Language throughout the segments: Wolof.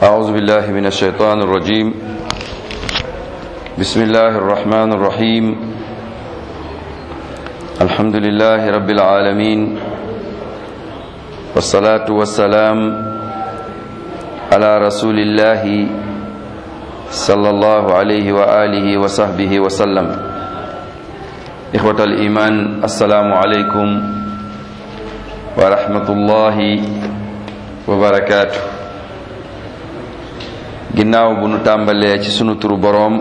أعوذ بالله من الشيطان الرجيم بسم الله الرحمن الرحيم الحمد لله رب العالمين والصلاة والسلام على رسول الله صلى الله عليه وآله وصحبه وسلم إخوة الإيمان السلام عليكم ورحمة الله وبركاته ginnaaw bu nu tàmbalee ci sunu turu boroom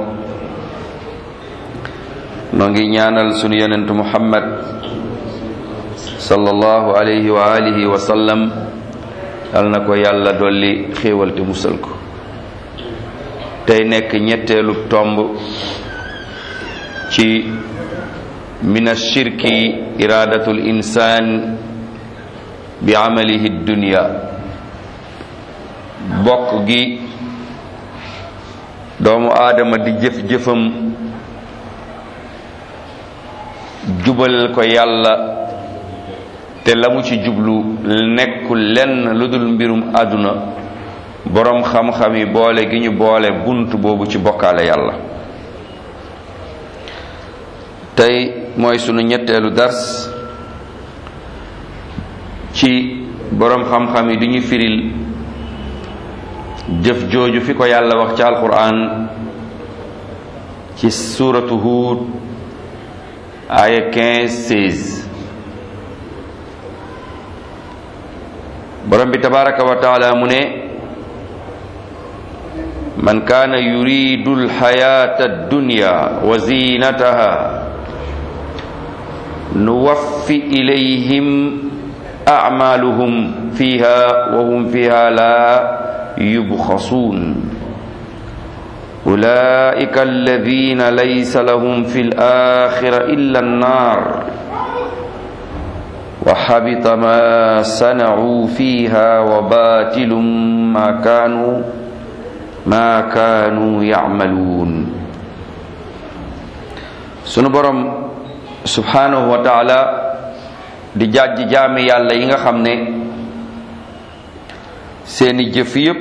noo ngi ñaanal sunu yonentu muhammad sallallahu alayhi wa alihi wa sallam yal na ko yàlla dolli xéewal te musal ko tey nekk ñetteelu tomb ci min ashirki iradatul insaan bi amalihi dunya bokk gi doomu aadama di jëf-jëfam jubal ko yàlla te la mu ci jublu nekkul lenn lu dul mbirum àdduna boroom xam-xam yi boole gi ñu boole bunt boobu ci bokkaale yàlla tey mooy sunu ñetteelu dars ci boroom xam-xam yi di ñu firil jëf jooju fi ko yàlla wax ci alquran ci suuratu Huud aaya 15 16 borom bi tabaraka wa taala mu ne man kaana yuridu alxayata addunya wa zinataha nuwaffi ilayhim acmaluhum fiha wa hum fiha la يبخسون أولئك الذين ليس لهم في الآخرة إلا النار وحبط ما صنعوا فيها وباطل ما كانوا ما كانوا يعملون sunu borom subhanahu wa taala di jàjj jaami yàlla yi nga xam ne seeni jëf yépp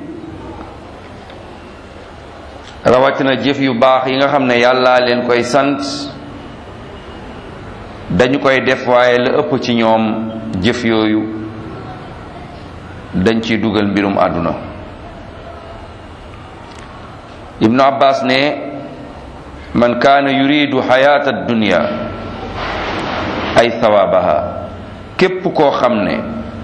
rawatina jëf yu baax yi nga xam ne yàllaa leen koy sant dañu koy def waaye la ëpp ci ñoom jëf yooyu dañ ciy dugal mbirum àdduna ibnu abbas ne man kaana yuridu xayaata dunya ay thawaabaha képp koo xam ne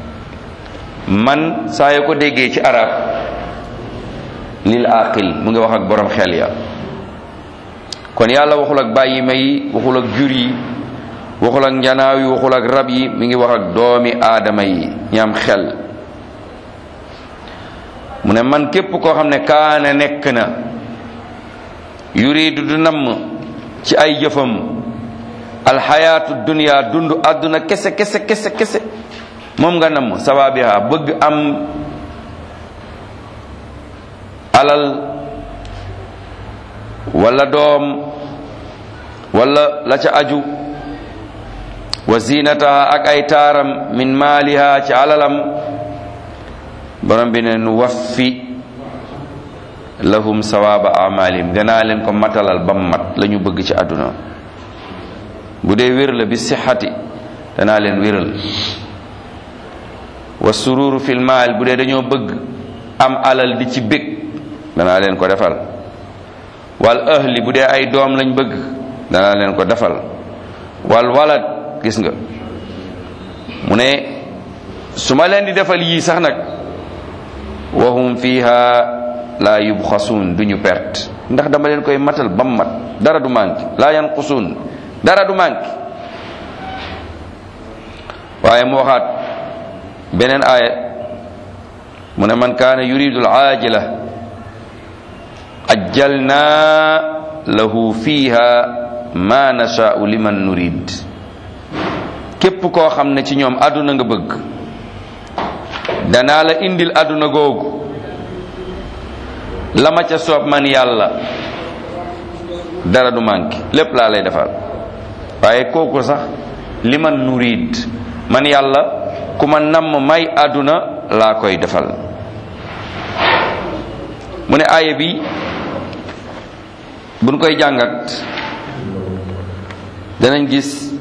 man saa yoo ko déggee ci arab lil aqil mu ngi wax ak borom xel ya kon yàlla waxul ak bàyyi ma yi waxul ak jur yi waxul ak njanaaw yi waxul ak rab yi mi ngi wax ak doomi aadama yi ñaam xel mu ne man képp koo xam ne kaana nekk na yuridu du namm ci ay jëfam alxayaatu dunya dund àdduna kese kese kese kese moom nga namm sawabiha bëgg am alal wala doom wala la ca aju wa zinataha ak ay taaram min maaliha ci alalam borom bi ne nu waffi lahum sawaba amalihim danaa leen ko matalal ba mat la ñu bëgg ci àdduna bu dee wér la bi sixati danaa leen wéral wa sururu fil maal bu dee dañoo bëgg am alal di ci bég danaa leen ko defal wal ahli bu dee ay doom lañ bëgg danaa leen ko defal wal walad gis nga mu ne su ma leen di defal yii sax nag wahum fiha la yubxasuun duñu perte ndax dama leen koy matal bam mat dara du manqué la yanqusuun dara du manqué waaye mu waxaat beneen aaya mu ne man kaana yuridu al aajila ajjalna lahu fiha ma nashaau liman nurid képp koo xam ne ci ñoom àdduna nga bëgg danaa la indil àdduna googu la ma ca soob man yàlla dara du manqué lépp laa lay defal waaye kooku sax liman nurid man yàlla ku ma namm may àdduna laa koy defal mu ne aaya bi buñ koy jàngat danañ gis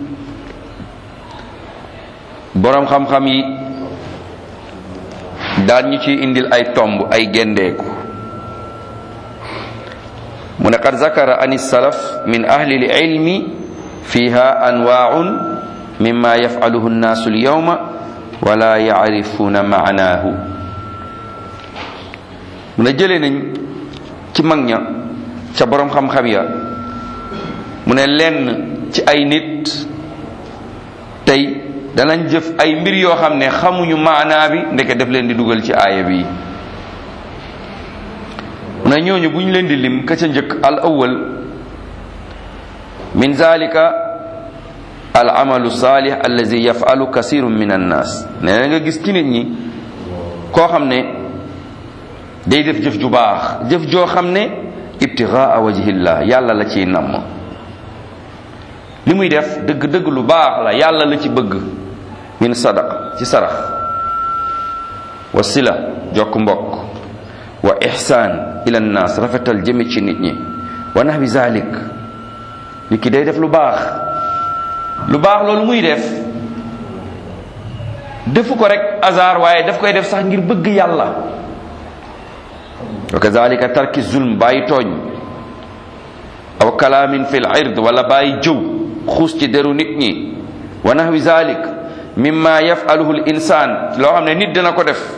boroom xam-xam yi daan ñu ci indil ay tomb ay gendeeku mu ne qad zakara an salaf min ahli ilmi fiha anwaaun mimma yafaluhu nnaasu alyawma wala yacrifuuna maanaahu mu ne jëlee nañ ci mag ña ca boroom xam-xam ya mu ne lenn ci ay nit tey danañ jëf ay mbir yoo xam ne xamuñu maanaa bi ndeke def leen di dugal ci aaya bi mu ne ñooñu bu ñu leen di lim ka ca njëkk al awwal min zalika al amalu salih allazi yafalu kasirun min annas nee na nga gis ci nit ñi koo xam ne day def jëf ju baax jëf joo xam ne ibtigaa wajhillah yàlla la ciy namm li muy def dëgg-dëgg lu baax la yàlla la ci bëgg min sadaqa ci sarax wa sila jokk mbokk wa ihsaan ila nnaas rafetal jëme ci nit ñi wa nahwi zalik nit ki day def lu baax lu baax loolu muy def defu ko rek hasard waaye daf koy def sax ngir bëgg yàlla wa kazalika tarki zulm bàyyi tooñ aw kalaamin fil ird wala bàyyi jëw xuus ci deru nit ñi wa nahwi zalik mimma yafaluhu l insaan loo xam ne nit dina ko def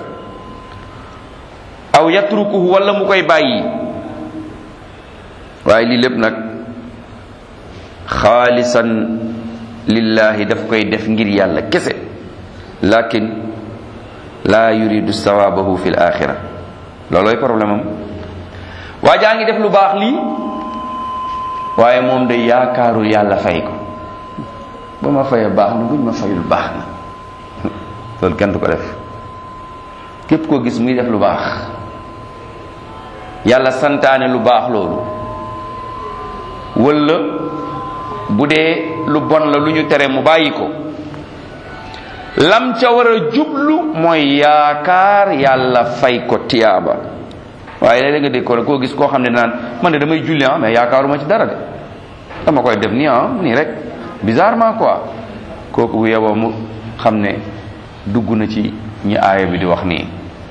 aw yatrukuhu wala mu koy bàyyi waaye lii lépp nag xaalisan lillahi daf koy def ngir yàlla kese lakin laa yuridu sawabahu fi l axira loolooy problème am waa jaa ngi def lu baax lii waaye moom de yaakaarul yàlla fay ko ba ma fayee baax na buñ ma fayul baax na loolu kenn du ko def képp koo gis muy def lu baax yàlla santaane lu baax loolu walla bu dee lu bon la lu ñu tere mu bàyyi ko lam ca war a jublu mooy yaakaar yàlla fay ko tiyaaba waaye léeg-léeg nga dégg ko koo gis koo xam ne naan man de damay julli ah mais yaakaaruma ci dara de dama koy def nii ah nii rek bizarrement quoi kooku bu yeboo mu xam ne dugg na ci ñi aaya bi di wax nii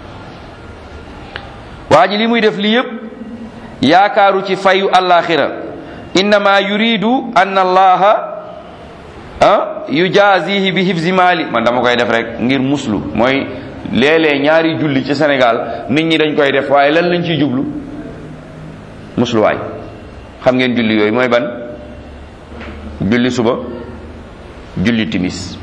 waa ji li muy def lii yépp yaakaaru ci fayu alaxira innama yuridu an allaha ah yujazihi bi hifzi mali man dama koy def rek ngir muslu mooy léeg-léeg ñaari julli ci Sénégal nit ñi dañ koy def waaye lan lañ ciy jublu musluwaay xam ngeen julli yooyu mooy ban julli suba julli timis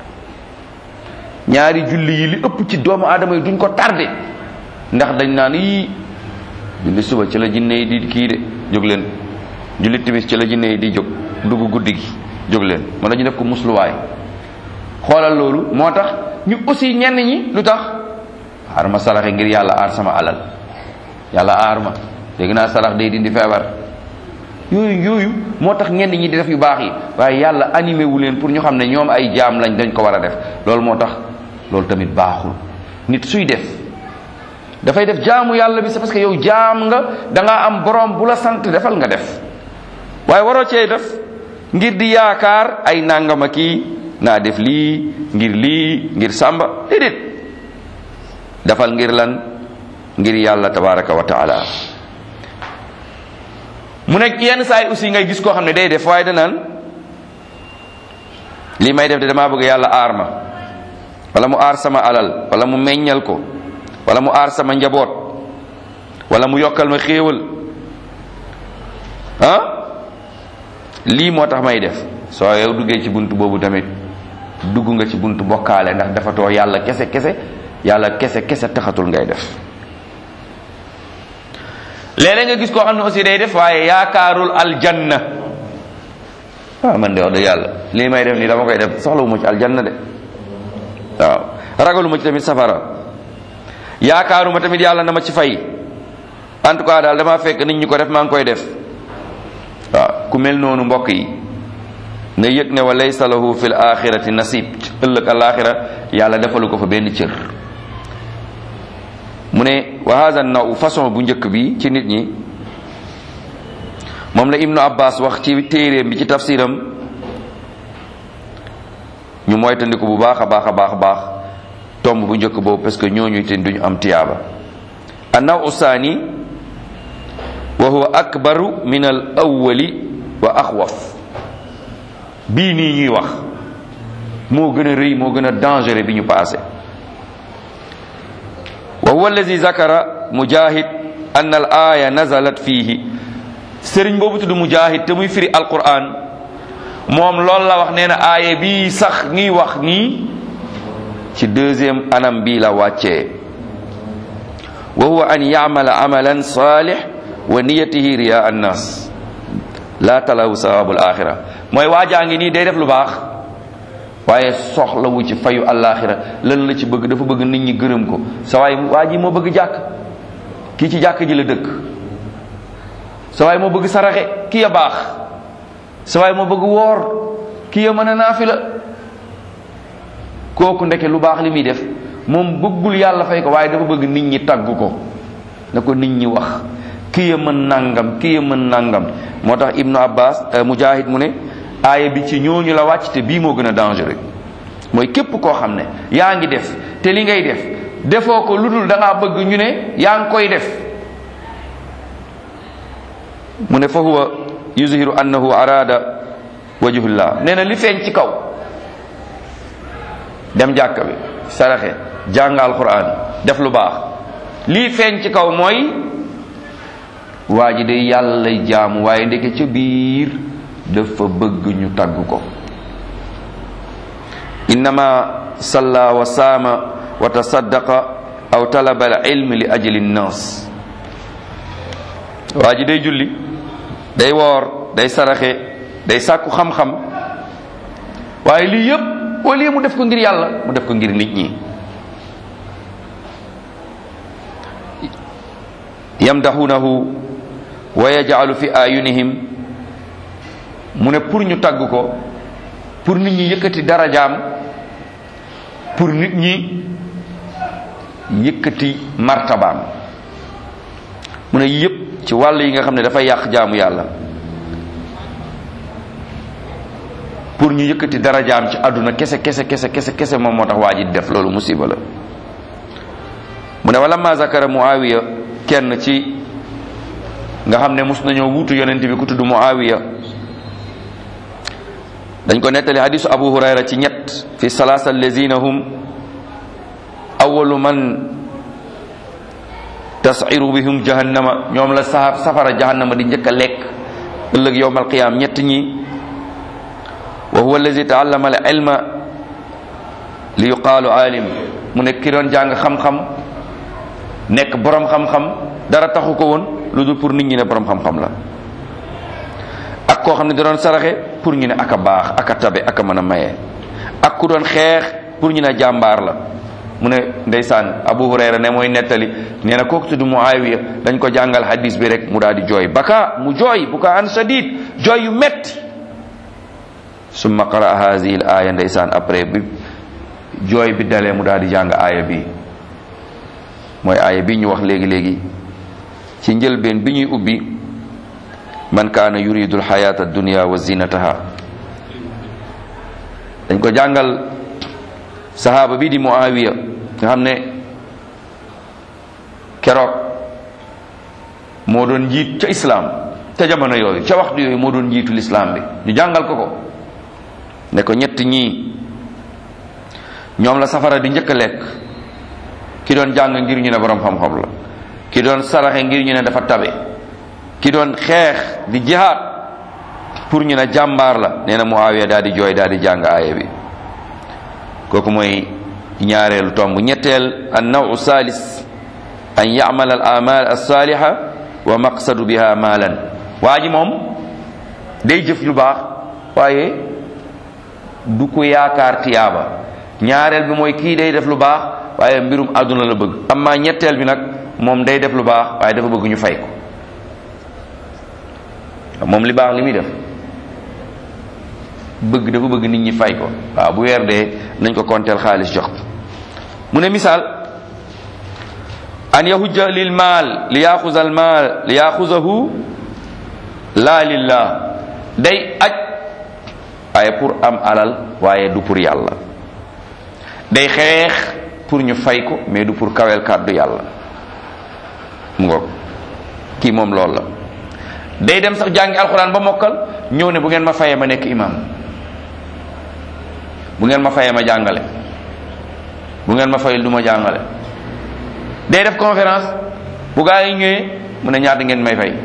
ñaari julli yi li ëpp ci doomu aadama yi duñ ko tardé ndax dañ naan yii julli suba ci la jinne yi di kii de jóg leen julli timis ci la jinne yi di jóg dugg guddi gi jóg leen moo dañu def ko musluwaay xoolal loolu moo tax ñu aussi ñenn ñi lu tax xaar ma saraxe ngir yàlla aar sama alal yàlla aar ma dégg naa sarax day dindi feebar yooyu yooyu moo tax ñenn ñi di def yu baax yi waaye yàlla animé wu leen pour ñu xam ne ñoom ay jaam lañ dañ ko war a def loolu moo tax loolu tamit baaxul nit suy def dafay def jaamu yàlla bi c'est parce que yow jaam nga da ngaa am borom bu la sant defal nga def waaye waroo cee def ngir di yaakaar ay nangama kii naa def lii ngir lii ngir sàmba déedéet defal ngir lan ngir yàlla tabaraka wa taala mu nekk yenn saa yi aussi ngay gis koo xam ne day def waaye danaan lii may def de damaa bëgg yàlla aar ma wala mu aar sama alal wala mu meññal ko wala mu aar sama njaboot wala mu yokkal ma xéewal ah lii moo tax may def soo yow duggee ci bunt boobu tamit dugg nga ci bunt bokkaale ndax dafa too yàlla kese kese yàlla kese kese taxatul ngay def léeg-léeg nga gis koo xam ne aussi day def waaye yaakaarul aljanna waaw man de wax dëgg yàlla lii may def nii dama koy def soxlawuma ci aljanna de waaw ragaluma ci tamit safara yaakaaruma tamit yàlla na ma ci fay en tout cas daal dama fekk nit ñi ko def maa ngi koy def waaw ku mel noonu mbokk yi na yëg ne wa laysa lahu fil axirati nasib ëllëg alaxira yàlla defalu ko fa benn cër mu ne wa hada naw façon bu njëkk bi ci nit ñi moom la ibnu abbas wax ci téeréem bi ci tafsiram ñu moytandiku bu baax a baax a baax a baax tomb bu njëkk boobu parce que ñooñu te duñu am tiyaaba annaw usaani wa huwa akbaru min al awwali wa axwaf bii nii ñuy wax moo gën a rëy moo gën a dangereux bi ñu passé wa huwa allazi zakara mujahid anna al aya nazalat fihi sëriñ boobu tudd mujahid te muy firi alquran moom loolu la wax nee na aaya bii sax ñuy wax nii ci deuxième anam bii la wàccee wa huwa an yamala amalan salih wa niyatihi riya annas la talawu sawabul axira mooy waajaa ngi nii day def lu baax waaye soxlawu ci fayu alaxira lan la ci bëgg dafa bëgg nit ñi gërëm ko sa waay waa ji moo bëgg jàkk kii ci jàkk ji la dëkk sa waay moo bëgg saraxe kii ya baax sa waay moo bëgg woor kii ya mën a naafila kooku ndeke lu baax li muy def moom bëggul yàlla fay ko waaye dafa bëgg nit ñi tagg ko na ko nit ñi wax kii ya mën nangam kii ya mën nangam moo tax ibnu abbas mujahid mu ne aaya bi ci ñooñu la wàcc te bii moo gën a dangereux mooy képp koo xam ne yaa ngi def te li ngay def defoo ko lu dul da ngaa bëgg ñu ne yaa ngi koy def mu ne fa huwa yuzhiru annahu arada wajhullah nee na li feeñ ci kaw dem jàkka bi saraxe jàng alquran def lu baax lii feeñ ci kaw mooy waa ji day yàlla lay jaamu waaye ndeke ca biir dafa bëgg ñu tagg ko innama salla wa saama wa tasaddaqa aw talaba al ilm li ajli nnas waa ji day julli day woor day saraxe day sàkku xam-xam waaye lii yépp au lieu mu def ko ngir yàlla mu def ko ngir nit ñi yamdahunahu wa yaj'alu fi ayunihim mu ne pour ñu tagg ko pour nit ñi yëkkati darajaam pour nit ñi yëkkati martabaam mu ne yépp ci wàll yi nga xam ne dafay yàq jaamu yàlla pour ñu yëkkati darajaam ci àdduna kese kese kese kese kese moom moo tax waa ji def loolu musiba la mu ne wala ma zakara muawiya kenn ci nga xam ne mus nañoo wuutu yonent bi ku tudd muawiya dañ ko nettali hadisu abu hurayra ci ñett fi salaasa allazina hum awalu man tasiru bihum jahannama ñoom la sa safara jahannama di njëkk a lekk ëllëg yowmal qiyaam ñett ñi wa huwa allazi taallama al ilma li yuqaalu alim mu nekk ki doon jàng xam-xam nekk borom xam-xam dara taxu ko woon lu dul pour nit ñi ne borom xam-xam la ak koo xam ne da doon saraxe pour ñu ne aka baax aka tabe aka mën a maye ak ku doon xeex pour ñu ne jàmbaar la mu ne ndeysaan abu hurayra ne mooy nettali nee na kooku tudd muawiya dañ ko jàngal hadis bi rek mu daal di jooy baka mu jooy buka an sadid jooy yu metti summa qara hazihi l aya ndeysaan après bi jooy bi dalee mu daal di jàng aaya bi mooy aaya bi ñu wax léegi-léegi ci njëlbeen bi ñuy ubbi man kaana yuridu alxayata addunia wa zinataha dañ ko jàngal sahaaba bi di muawiya nga xam ne keroog moo doon njiit ca islaam ca jamono yooyu ca waxtu yooyu moo doon njiitu lislaam bi ñu jàngal ko ko ne ko ñett ñii ñoom la safara di njëkk a lekk ki doon jàng ngir ñu ne borom xam-xam la ki doon saraxe ngir ñu ne dafa tabe ki doon xeex di jihaad pour ñu ne jàmbaar la nee na Muawiya daal di jooy daal di jàng aaya bi kooku mooy ñaareelu tomb ñetteel an nawu salis an yamala al amal alsaliha wa maqsadu biha maalan waa ji moom day jëf lu baax waaye du ko yaakaar tiyaaba ñaareel bi mooy kii day def lu baax waaye mbirum àdduna la bëgg amma ñetteel bi nag moom day def lu baax waaye dafa bëgg ñu fay ko moom li baax li muy def bëgg dafa bëgg nit ñi fay ko waaw bu weer dee nañ ko konteel xaalis jox mu ne misaal an yahujja lil maal li yaxuza al maal li yaxuzahu laa lillah day aj waaye pour am alal waaye du pour yàlla day xeex pour ñu fay ko mais du pour kawel kàddu yàlla mu ngoog kii moom loolu la day dem sax jàngi alxuraan ba mokkal ñëw ne bu ngeen ma fayee ma nekk imam bu ngeen ma fayee ma jàngale bu ngeen ma fayul du ma jàngale day def conférence bu gaa yi ñëwee mu ne ñaata ngeen may fay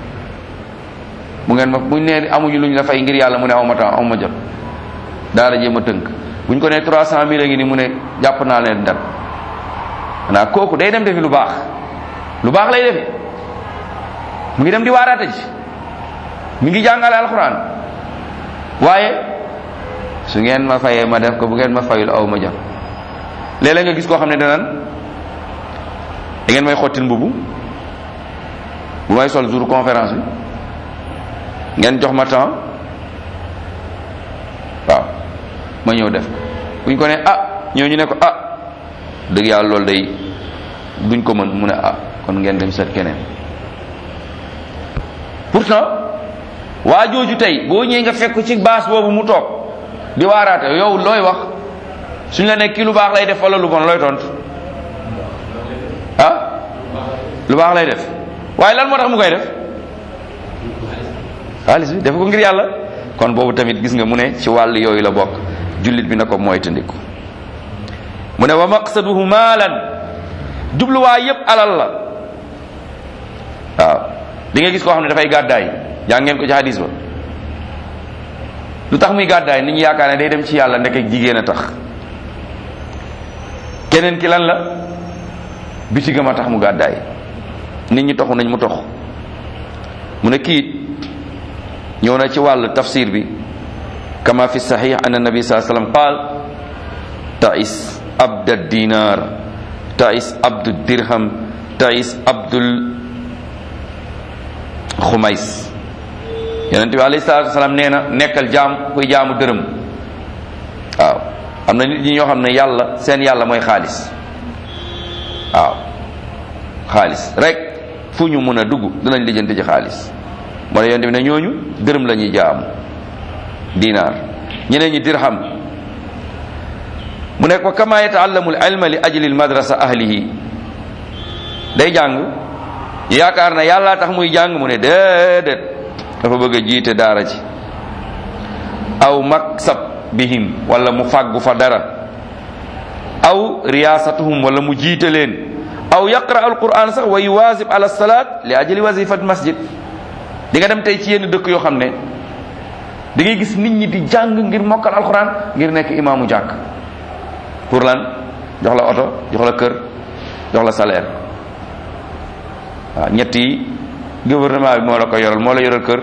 bu ngeen ma buñ nee amuñu luñ la fay ngir yàlla mu ne aw ma temps aw ma jot daara jéem a tënk buñ ko nee trois cent mille a ngi ni mu ne jàpp naa leen dat xanaa kooku day dem defi lu baax lu baax lay defi mu ngi dem di waaraate ji mi ngi jàngale alxuraan waaye su ngeen ma fayee ma def ko bu ngeen ma fayul aw ma jot léeg-léeg nga gis koo xam ne danaan da ngeen may xottil mbubu bu may sol jour conférence bi ngeen jox ma temps waaw ma ñëw def bu ñu ko ne ah ñëw ñu ne ko ah dëgg yàlla loolu day duñ ko mën mu ne ah kon ngeen dem seet keneen pourtant waa jooju tey boo ñëwee nga fekk ci baas boobu mu toog di waaraate yow looy wax suñ la nekk kii lu baax lay def wala lu bon looy tontu ah lu baax lay def waaye lan moo tax mu koy def xaalis bi def ko ngir yàlla kon boobu tamit gis nga mu ne ci wàll yooyu la bokk jullit bi na ko moytandiku mu ne wa maqsaduhu maalan jubluwaay yépp alal la waaw di nga gis koo xam ne dafay gàddaay yaa ngeen ko ci hadis ba lu tax muy gàddaay nit ñi yaakaar ne day dem ci yàlla ndek jigéen a tax keneen ki lan la bitigam a tax mu gàddaay nit ñi toxu nañ mu tox mu ne kiit ñëw na ci wàll tafsir bi kama fi sahih an nabi saa sallam qaal tais abda dinar tais abdu dirham tais abdul xumays yonent bi alayhi salatu wasalaam nee na nekkal jaam kuy jaamu dërëm waaw am na nit ñi ñoo xam ne yàlla seen yàlla mooy xaalis waaw xaalis rek fu ñu mën a dugg dinañ lijjanti ci xaalis moo ne yonent bi ne ñooñu dërëm la ñuy jaamu dinaar ñeneen ñi dirham mu nekk wa kama yataallamu al ilma li ajli al madrasa ahlihi day jàng yaakaar na yàlla tax muy jàng mu ne déedéet dafa bëgg a jiite daara ci aw maksab bihim wala mu fàggu fa dara aw riyaasatuhum wala mu jiite leen aw yaqra al quran sax wa yuwaasib ala salaat li ajli wazifat masjid di nga dem tey ci yenn dëkk yoo xam ne da ngay gis nit ñi di jàng ngir mokkal alquran ngir nekk imaamu jàkk pour lan jox la oto jox la kër jox la salaire waaw ñett yi gouvernement bi moo la ko yoral moo la yoral kër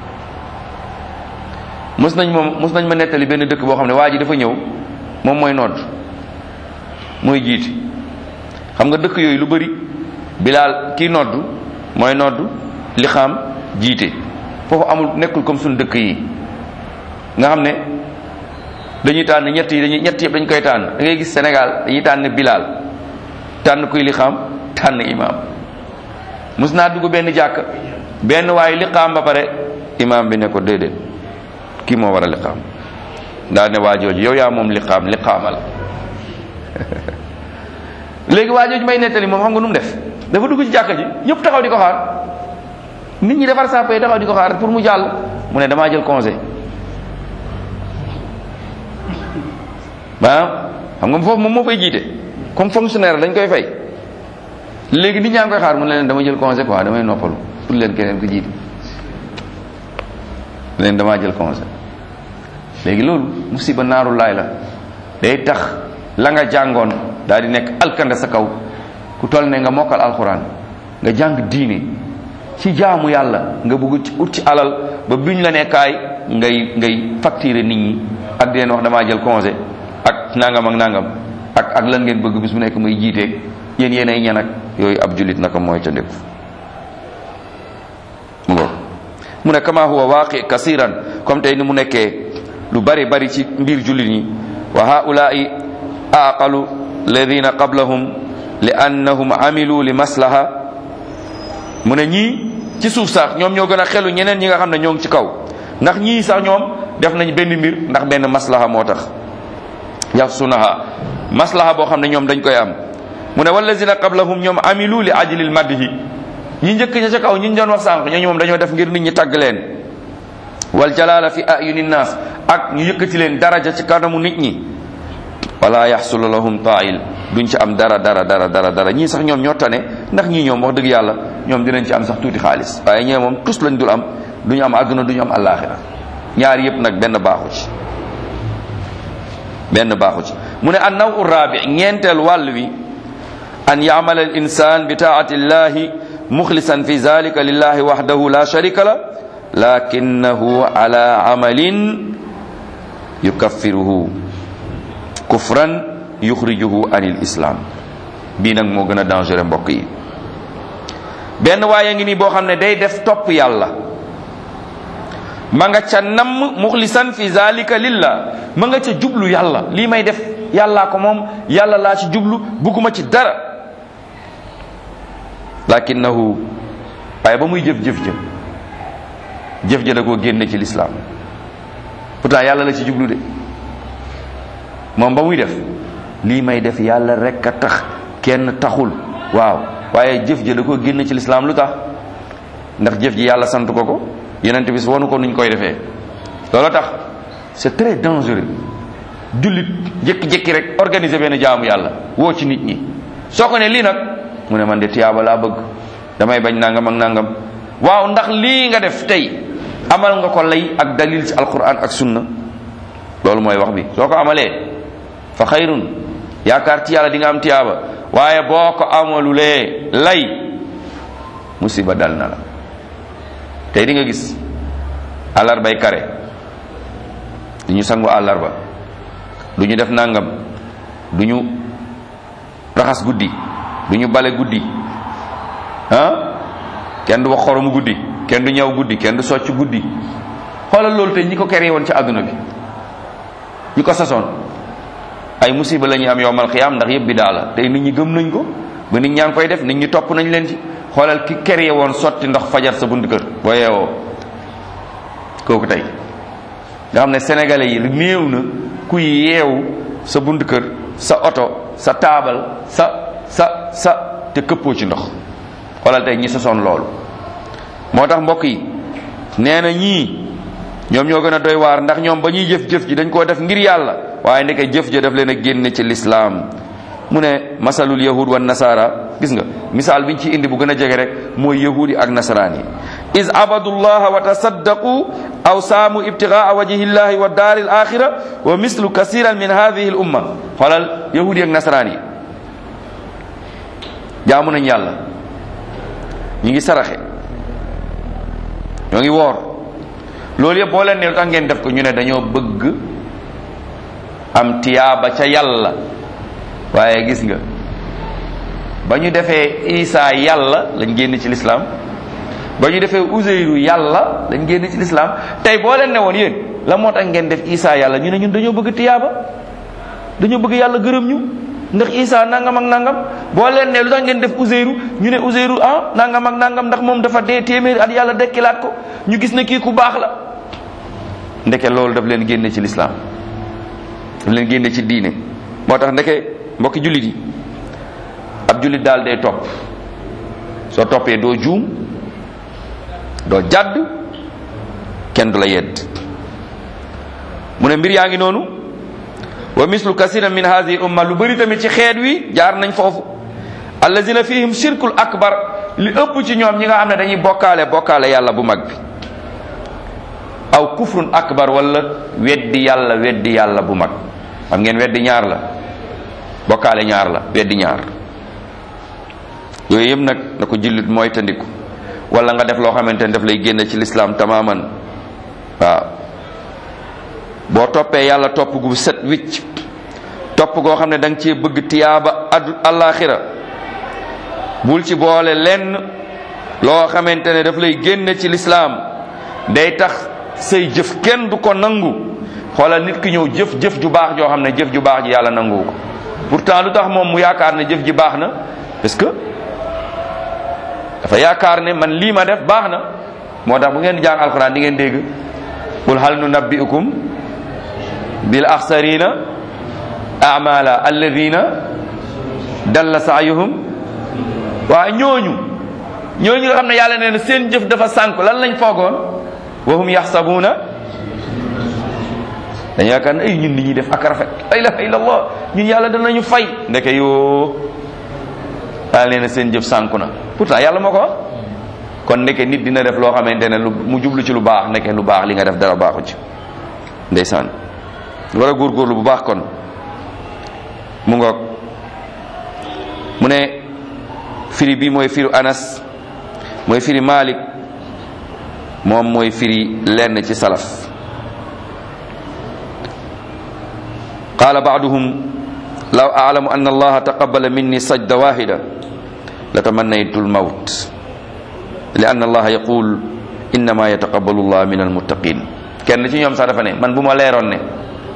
mos nañ moom mos nañ ma nettali benn dëkk boo xam ne waa ji dafa ñëw moom mooy nodd mooy jiiti xam nga dëkk yooyu lu bëri bilaal kii nodd mooy nodd li xam jiite foofu amul nekkul comme suñu dëkk yi nga xam ne dañuy tànn ñett yi dañuy ñett yëpp dañ koy tànn da ngay gis Sénégal dañuy tànn bilaal tànn kuy li xam tànn imaam mus naa dugg benn jàkk benn waaye liqaam ba pare imaam bi ne ko déedéet kii moo war a liqaam daa ne waa jooju yow yaa moom liqaam liqaamal léegi waa jooju may nettali moom xam nga nu mu def dafa dugg ci jàkka ji ñëpp taxaw di ko xaar nit ñi defar sàppe taxaw di ko xaar pour mu jàll mu ne damaa jël congé ba xam nga foofu moom moo fay jiite comme fonctionnaire dañ koy fay léegi nit ñaa ngi koy xaar mu ne leen dama jël congé quoi damay noppalu pour leen keneen ko jiite leen damaa jël congé léegi loolu musiba naaru laay la day tax la nga jàngoon daal di nekk alkande sa kaw ku toll ne nga mokkal alxuraan nga jàng diine ci jaamu yàlla nga bëgg ci ut ci alal ba biñ la nekkaay ngay ngay facturer nit ñi ak di leen wax damaa jël congé ak nangam ak nangam ak ak lan ngeen bëgg bis bu nekk muy jiiteeg yéen yéen ay ñan ak yooyu ab julit naka mooy ca ndéku mu ngo mu ne kama huwa waaqi kasiran comme tey ni mu nekkee lu bari bari ci mbir jullit ñi wa haulaai aqalu alladina qablahum li annahum amilu li maslaha mu ne ñii ci suuf sax ñoom ñoo gën a xelu ñeneen ñi nga xam ne ñoo ngi ci kaw ndax ñii sax ñoom def nañ benn mbir ndax benn maslaha moo tax yaxsunaha maslaha boo xam ne ñoom dañ koy am mu ne wallazina qablahum ñoom amilu li ajlil madhi ñi njëkk ña ca kaw ñi ñu doon wax sànq ñooñu moom dañoo def ngir nit ñi tàgg leen wal jalala fi ayuni nnaas ak ñu yëkkati leen daraja ci kanamu nit ñi wala yaxsulu lahum tail duñ ci am dara dara dara dara dara ñii sax ñoom ñoo tane ndax ñii ñoom wax dëgg yàlla ñoom dinañ ci am sax tuuti xaalis waaye ñee moom tus lañ dul am duñu am àdduna duñu am àllaaxira ñaar yëpp nag benn baaxu ci benn baaxu ci mu ne an naw rabi ñeenteel wàll wi an yamala al insan bi taati llahi muxlisan fi zalika lillahi wahdahu la sharika la lakinahu ala amalin yukaffiruhu kufran yuxrijuhu anil islam bii nag moo gën a dangereux mbokk yi benn waaye ngi nii boo xam ne day def topp yàlla ma nga ca namm muxlisan fi zalika lillah ma nga ca jublu yàlla lii may def yàllaa ko moom yàlla laa ci jublu bugguma ci dara lakinahu waaye ba muy jëf-jëf jëf jëf ja da koo génne ci lislaam pourtant yàlla la ci jublu de moom ba muy def lii may def yàlla rek a tax kenn taxul waaw waaye jëf ja da koo génne ci lislaam lu tax ndax jëf ji yàlla sant ko ko yonent bis wonu ko nuñ koy defee loolu tax c'est très dangereux jullit jékki-jékki rek organiser benn jaamu yàlla woo ci nit ñi soo ko ne lii nag mu ne man de tiyaaba laa bëgg damay bañ nangam ak nangam waaw ndax lii nga def tey amal nga ko lay ak dalil ci alquran ak sunna loolu mooy wax bi soo ko amalee fa xayrun yaakaar ci yàlla di nga am tiyaaba waaye boo ko amalulee lay musiba dal na la tey di nga gis àllarbay kare du ñu sangu àllarba du ñu def nangam du ñu raxas guddi du ñu bale guddi ah kenn du wax xoromu guddi kenn du ñaw guddi kenn du socc guddi xoolal loolu tey ñi ko keree woon ci àdduna bi ñi ko sasoon ay musiba la ñuy am yowmal xiyaam ndax yëpp bi daa la tey nit ñi gëm nañ ko ba nit ñaa ngi koy def nit ñi topp nañ leen ci xoolal ki keree woon sotti ndox fajar sa bunt kër boo yeewoo kooku tey nga xam ne sénégalais yi néew na ku yeewu sa bunt kër sa oto sa taabal sa sa sa te këppoo ci ndox xoolal tey ñi sosoon loolu moo tax mbokk yi nee na ñii ñoom ñoo gën a doy waar ndax ñoom ba ñuy jëf-jëf ji dañ koo def ngir yàlla waaye ndeke jëf ja daf leen a génne ci lislaam mu ne masalul yahud wa nasara gis nga misaal biñ ci indi bu gën a jege rek mooy yahud yi ak nasaraan yi is abadu llaha wa tasaddaqu aw saamu ibtigaa wajhi llahi wa daari al axira wa mislu kasiran min hadihi al umma xoolal yahud yi ak nasaraan yi jaamu nañ yàlla ñu ngi saraxe ñoo ngi woor loolu yëpp boo leen ne lu tax ngeen def ko ñu ne dañoo bëgg am tiyaaba ca yàlla waaye gis nga ba ñu defee isa yàlla lañ génn ci lislaam ba ñu defee useyru yàlla lañ génn ci lislaam tey boo leen ne woon yéen la moo tax ngeen def isa yàlla ñu ne ñun dañoo bëgg tiyaaba dañoo bëgg yàlla gërëm ñu ndax isa nangam ak nangam boo leen ne lu tax ngeen def useyru ñu ne useyru ah nangam ak nangam ndax moom dafa dee téeméeri at yàlla dekkilaat ko ñu gis ne kii ku baax la ndeke loolu daf leen génne ci lislaam daf leen génne ci diine moo tax ndeke mbokki jullit yi ab jullit daal day topp soo toppee doo juum doo jàdd kenn du la yedd mu ne mbir yaa ngi noonu wa mislu kasira min hadihi umma lu bëri tamit ci xeet wi jaar nañ foofu allazina fihim shirkul akbar li ëpp ci ñoom ñi nga xam ne dañuy bokkaale bokkaale yàlla bu mag bi aw kufrun akbar wala weddi yàlla weddi yàlla bu mag xam ngeen weddi ñaar la bokkaale ñaar la weddi ñaar yooyu yëpp nag na ko jullit mooy tandiku wala nga def loo xamante ne daf lay génne ci lislaam tamaman waaw boo toppee yàlla topp gu set wicc topp goo xam ne da nga cee bëgg tiyaaba adu alaxira bul ci boole lenn loo xamante ne daf lay génne ci lislaam day tax say jëf kenn du ko nangu xoolal nit ki ñëw jëf jëf ju baax joo xam ne jëf ju baax ji yàlla nangu ko pourtant lu tax moom mu yaakaar ne jëf ji baax na parce que dafa yaakaar ne man lii ma def baax na moo tax bu ngeen di jàng alquran di ngeen dégg qul hal nunabbi'ukum bil axsarina amala alladina dalla saayuhum waa ñooñu ñooñu nga xam ne yàlla nee na seen jëf dafa sànk lan lañ foogoon wa hum yaxsabuuna dañu yaakaar ne ay ñun li ñuy def ak rafet la ilaha illallah ñun yàlla danañu fay ndeke yoo yàlla nee na seen jëf sànku na pourtant yàlla moo ko wax kon ndeke nit dina def loo xamante ne lu mu jublu ci lu baax ndeke lu baax li nga def dara baaxu ci ndeysaan war a góorgóorlu bu baax kon mu ngoog mu ne firi bi mooy firu anas mooy firi malik moom mooy firi lenn ci salaf qala baaduhum law alamu anna allaha taqabbala minni sajda wahida latamannaytu lmawt li anna allaha yaqul innama yataqabbalu llah min almuttaqin kenn ci ñoom sax dafa ne man bu ma leeroon ne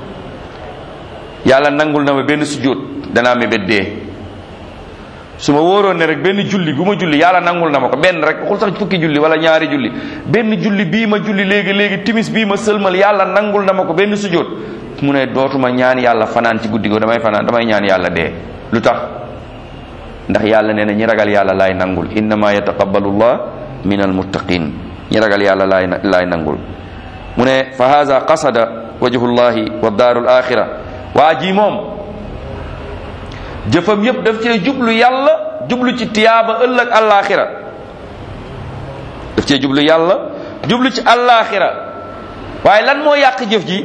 yàlla nangul na ma benn sujjóot danaa mébét dee su ma wóoroon ne rek benn julli bu ma julli yàlla nangul na ma ko benn rek waxul sax fukki julli wala ñaari julli benn julli bii ma julli léegi léegi timis bii ma sëlmal yàlla nangul na ma ko benn sujjóot mu ne dootuma ñaan yàlla fanaan ci guddi go damay fanaan damay ñaan yàlla dee lu tax ndax yàlla nee na ñi ragal yàlla laay nangul innama yataqabbalu llah min almuttaqin ñi ragal yàlla laay laay nangul mu ne fa haza qasada wajhullahi wa daaru alaxira waa ji moom jëfam yépp daf cee jublu yàlla jublu ci tiyaaba ëllëg alaxira daf cee jublu yàlla jublu ci alaxira waaye lan moo yàq jëf ji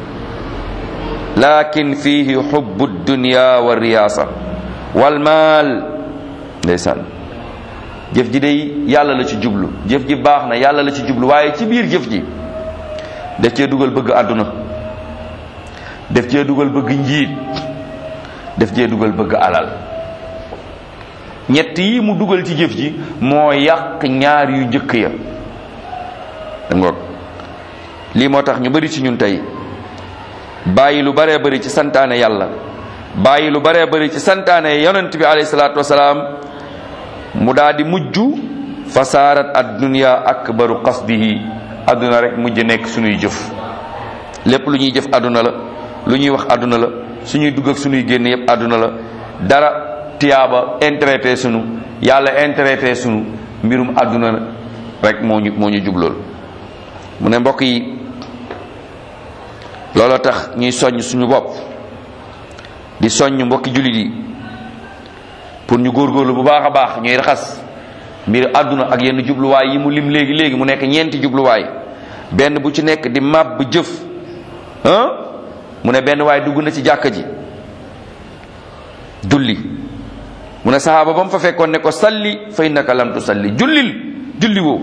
lakin fihi xubbu dunya wa riyaasa wal maal ndeysaan jëf ji day yàlla la ci jublu jëf ji baax na yàlla la ci jublu waaye ci biir jëf ji daf cee dugal bëgg àdduna daf cee dugal bëgg njiit daf cee dugal bëgg alal ñett yi mu dugal ci jëf ji moo yàq ñaar yu njëkk ya da ngoog lii moo tax ñu bari ci ñun tey bàyyi lu baree bari ci santaane yàlla bàyyi lu baree bari ci santaane yonent bi alayhi salaatu wasalaam mu daal di mujj fasaarat ad dunya akbaru qasdihi adduna rek mujj nekk suñuy jëf lépp lu ñuy jëf adduna la lu ñuy wax adduna la suñuy dugg ak suñuy génn yépp adduna la dara tiyaaba intérêté sunu yàlla intérêté sunu mbirum adduna rek moo ñu moo ñu jublool mu ne mbokk yi looloo tax ñuy soññ suñu bopp di soññ mbokki jullit yi pour ñu góorgóorlu bu baax a baax ñuy raxas mbir àdduna ak yenn jubluwaay yi mu lim léegi léegi mu nekk ñeenti jubluwaay benn bu ci nekk di màbb jëf ah mu ne benn waay dugg na ci jàkka ji julli mu ne saxaaba ba mu fa fekkoon ne ko salli fa innaka lam tusalli jullil julli woo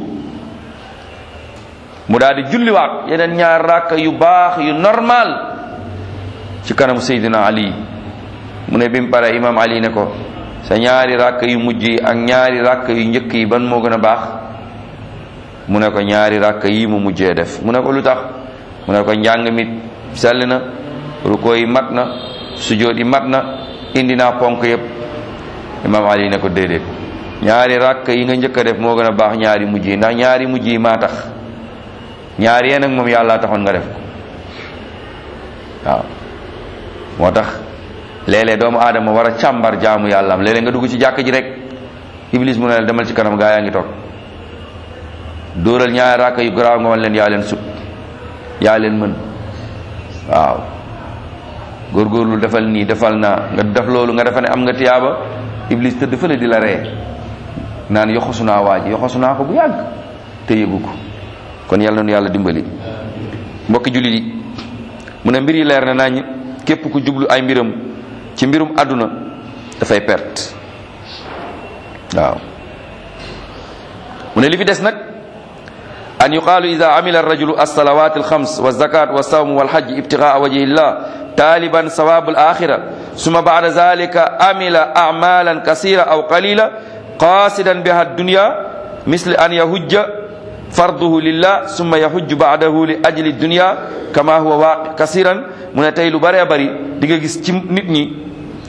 mu daal di julliwaat yeneen ñaar rakk yu baax yu normal ci kanamu Seydina Ali mu ne bi mu pare imam Ali ne ko sa ñaari rakk yu mujj yi ak ñaari rakk yu njëkk yi ban moo gën a baax mu ne ko ñaari rakk yi mu mujjee def mu ne ko lu tax mu ne ko njàng mi sell na ruko yi mat na sujoot yi mat na indi naa ponk yépp imam Ali ne ko déedéet ñaari rakk yi nga njëkk a def moo gën a baax ñaari mujj yi ndax ñaari mujj yi maa tax ñaari yee nag moom yàlla taxoon nga def ko waaw moo tax léeg-léeg doomu aadama war a càmbar jaamu yàlla am léeg-léeg nga dugg ci jàkk ji rek iblis mu ne la demal ci kanam gaa yaa ngi toog dóoral ñaari rakk yu garaaw nga wan leen yaa leen sut yaa leen mën waaw góorgóorlu defal nii defal naa nga def loolu nga defa ne am nga tiyaaba iblis tëdd fële di la ree naan yoxosu naa waa ji yoxosu naa ko bu yàgg te yëgu ko kon yàlla nu yàlla dimbali mbokki jullit yi mu ne mbir yi leer na nañ képp ku jublu ay mbiram ci mbirum àdduna dafay perte waaw mu ne li fi des nag an yuqaalu ida amila arrajulu alsalawat alxams walzakat walsawm walhajj ibtigaa wajhi llah taliban sawab alaxira summa bada zalika amila amalan kasira aw qalila qasidan biha addunya misli an yahujja farduhu lillah summa yahujju ba'dahu li ajli dunya kama huwa waaqi kasiran mu ne tey lu bëree bëri di nga gis ci nit ñi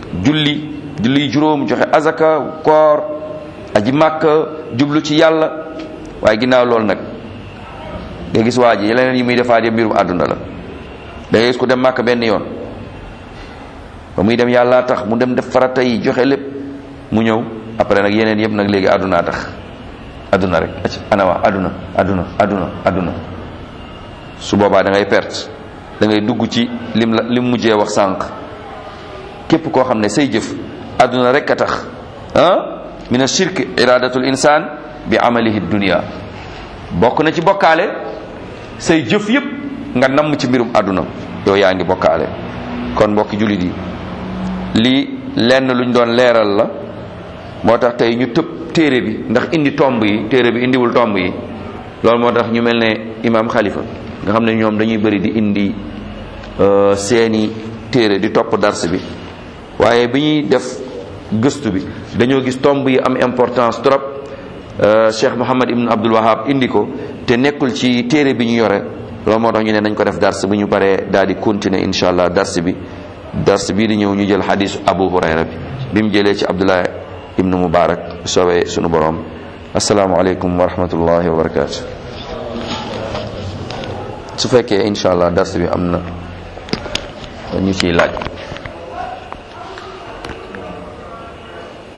julli julli juróom joxe azaka koor aji màkk jublu ci yàlla waaye ginnaaw loolu nag nga gis waa ji leneen yi muy defaat yëpp mbirum àdduna la da ngay gis ku dem màkk benn yoon ba muy dem yàlla tax mu dem def farata yi joxe lépp mu ñëw après nag yeneen yëpp nag léegi àddunaa tax àdduna rek ac ana waa àdduna àdduna àdduna àdduna su boobaa da ngay perte da ngay dugg ci lim la lim mujjee wax sànq képp koo xam ne say jëf àdduna rek a tax ah min ashirk iradatul insaan bi amalihi dunia bokk na ci bokkaale say jëf yëpp nga namm ci mbirum àdduna yow yaa ngi bokkaale kon mbokki jullit yi lii lenn luñ doon leeral la moo tax tey ñu tëb téere bi ndax indi tomb yi téere bi indiwul tomb yi loolu moo tax ñu mel ne imaam xalifa nga xam ne ñoom dañuy bëri di indi seeni téere di topp dars bi waaye bi ñuy def gëstu bi dañoo gis tomb yi am importance trop Cheikh Mouhamad Ibn Abdul Wahab indi ko te nekkul ci téere bi ñu yore loolu moo tax ñu ne nañ ko def dars bu ñu paree daal di continuer incha allah dars bi dars bii di ñëw ñu jël xadisu Abu Hurayra bi bi mu jëlee ci Abdullah ibnu Mubarak soobee sunu borom asalaamualeykum wa rahmatullahi wa barakaatu. su fekkee incha allah dars bi am na ñu ciy laaj.